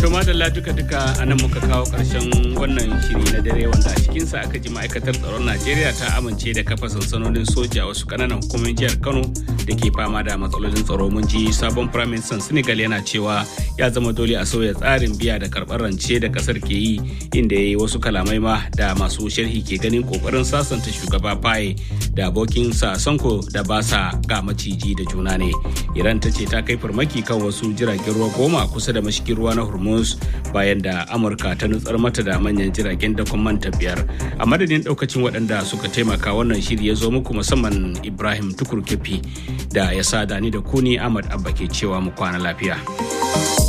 To madalla duka-duka a nan muka kawo ƙarshen wannan shiri na dare wanda a cikinsa aka ji ma'aikatar tsaron Najeriya ta amince da kafa sansanonin soja wasu ƙananan hukumomin jihar Kano da ke fama da matsalolin tsaro mun ji sabon firaministan Senegal yana cewa ya zama dole a sauya tsarin biya da karɓar rance da ƙasar ke yi inda ya yi wasu kalamai ma da masu sharhi ke ganin ƙoƙarin sasanta shugaba Faye da abokinsa Sanko da ba sa ga maciji da juna ne. Iran ta ce ta kai farmaki kan wasu jiragen ruwa goma kusa da mashigin ruwa na Hormuz bayan da Amurka ta nutsar mata da manyan jiragen dakon manta biyar. A madadin daukacin waɗanda suka taimaka wannan shiri ya zo muku musamman Ibrahim Tukur Kefi da ya sa dani da kuni Ahmad Abba ke cewa mu kwana lafiya.